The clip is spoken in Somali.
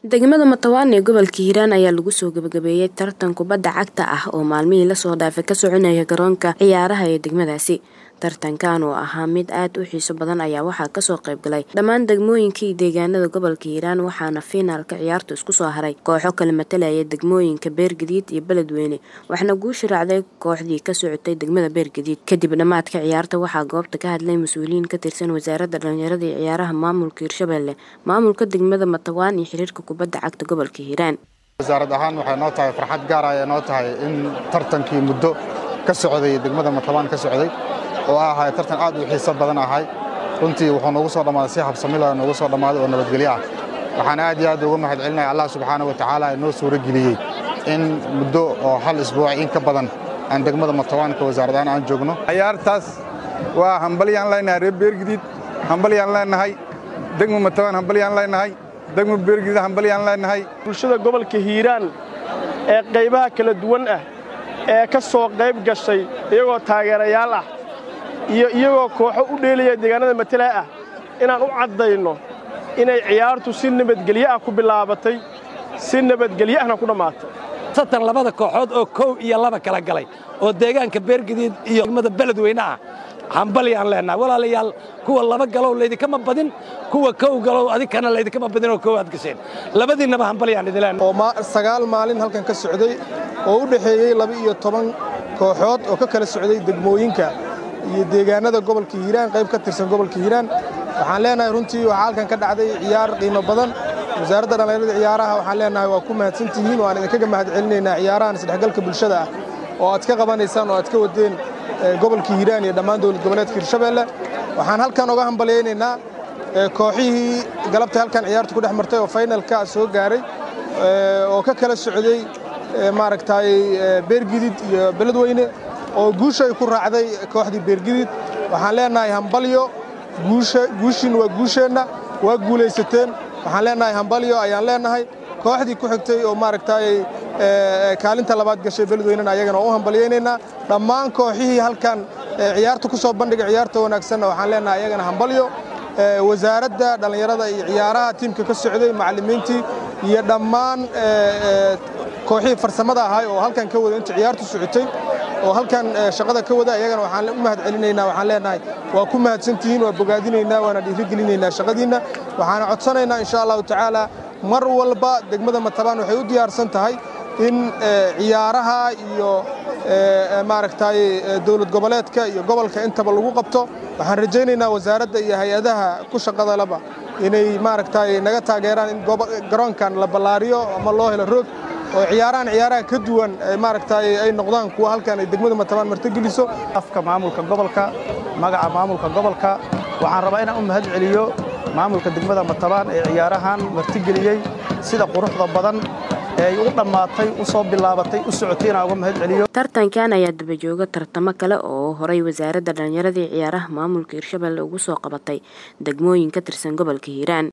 degmada matawaan ee gobolka hiiraan ayaa lagu soo gabagabeeyey tartan kubadda cagta ah oo maalmihii lasoo dhaafay ka soconaya garoonka ciyaaraha ee degmadaasi tartankan oo ahaa mid aad u xiiso badan ayaa waxaa kasoo qayb galay dhammaan degmooyinkii deegaanada gobolka hiiraan waxaana fiinaalka ciyaartu isku soo haray kooxo kala matalaya degmooyinka beergadiid iyo beledweyne waxaana guusha raacday kooxdii ka socotay degmada beergadiid kadib dhammaadka ciyaarta waxaa goobta ka hadlay mas-uuliyiin ka tirsan wasaaradda dhalinyarada iyo ciyaaraha maamulka hirshabelle maamulka degmada matawaan iyo xiriirka kubadda cagta gobolka hiiraan wasaarad ahaan waxay noo tahay farxad gaar ah ee noo tahay in tartankii muddo ka socday degmada matawaan ka socday oo ahay tartan aad u xiiso badan ahay runtii wuxuu noogu soo dhammaaday si habsamila noogu soo dhammaaday oo nabadgelyo ah waxaan aad iyo aad uga mahad celinaya allah subxaana wa tacaala ee noo suuro geliyey in muddo oo hal isbuuc in ka badan aan degmada matawaanka wasaaradahaan aan joogno ciyaartaas waa hambalyaan leenahay reer beergadiid hambalyaan leenahay degma matawaan hambalyaan leenahay degma beergadiid hambalyaan leenahay bulshada gobolka hiiraan ee qaybaha kala duwan ah ee ka soo qayb gashay iyagoo taageerayaal ah iyo iyagoo kooxo u dheelaya deegaanada matala ah inaan u caddayno inay ciyaartu si nabadgelyo ah ku bilaabatay si nabadgelyo ahna ku dhammaatay satan labada kooxood oo kow iyo laba kala galay oo deegaanka beergadiid iyo degmada beledweyne ah hambalyaan leenahay walaalayaal kuwa laba galow laydinkama badin kuwa kow galow adinkana laydinkama badin oo kow aad gasheen labadiinnaba hambalyaan idin leenahay oo sagaal maalin halkan ka socday oo u dhexeeyey laba iyo toban kooxood oo ka kala socday degmooyinka iyo deegaanada gobolka hiiraan qayb ka tirsan gobolka hiiraan waxaan leenahay runtii waxaa halkan ka dhacday ciyaar qiimo badan wasaaradda dhallinyarada ciyaaraha waxaan leenahay waa ku mahadsantihiin waan idinkaga mahad celinaynaa ciyaarahan isdhexgalka bulshada ah oo aad ka qabanaysaan oo aad ka wadeen gobolka hiiraan iyo dhammaan dowlad goboleedka hirshabeelle waxaan halkan oga hambalyaynaynaa kooxihii galabta halkan ciyaartu ku dhex martay oo faynalka soo gaaray oo ka kala socday maaragtay beergidid iyo beledweyne oo guusha ay ku raacday kooxdii beergidid waxaan leenahay hambalyo guushiin waa guusheenna waa guulaysateen waxaan leenahay hambalyo ayaan leenahay kooxdii ku xigtay oo maaragtay kaalinta labaad gashay beledweynena ayagana waa u hambalyaynaynaa dhammaan kooxihii halkan ciyaarta ku soo bandhigay ciyaarta wanaagsanna waxaan leenahay ayagana hambalyo wasaaradda dhallinyarada iyo ciyaaraha tiimka ka socday macallimiintii iyo dhammaan kooxihii farsamada ahay oo halkan ka wada inta ciyaartu socotay oo halkan shaqada ka wada ayagana waxaan u mahad celinaynaa waxaan leenahay waa ku mahadsantihiin waa bogaadinaynaa waana dhiirigelinaynaa shaqadiinna waxaana codsanaynaa insha allahu tacaala mar walba degmada matabaan waxay u diyaarsan tahay in ciyaaraha iyo maaragtay dowlad goboleedka iyo gobolka intaba lagu qabto waxaan rajaynaynaa wasaaradda iyo hay-adaha ku shaqada laba inay maaragtay naga taageeraan in garoonkan la ballaariyo ama loo helo roog oo ciyaarahan ciyaaraha ka duwan maaragtay ay noqdaan kuwa halkan ay degmada matabaan martigeliso afka maamulka gobolka magaca maamulka gobolka waxaan rabaa inaan u mahad celiyo maamulka degmada matabaan ee ciyaarahan martigeliyey sida quruxda badan ee ay u dhammaatay u soo bilaabatay u socotay inaan uga mahad celiyo tartankan ayaa dabajooga tartamo kale oo horay wasaaradda dhallinyarada iyo ciyaaraha maamulka hirshabelle ugu soo qabatay degmooyin ka tirsan gobolka hiiraan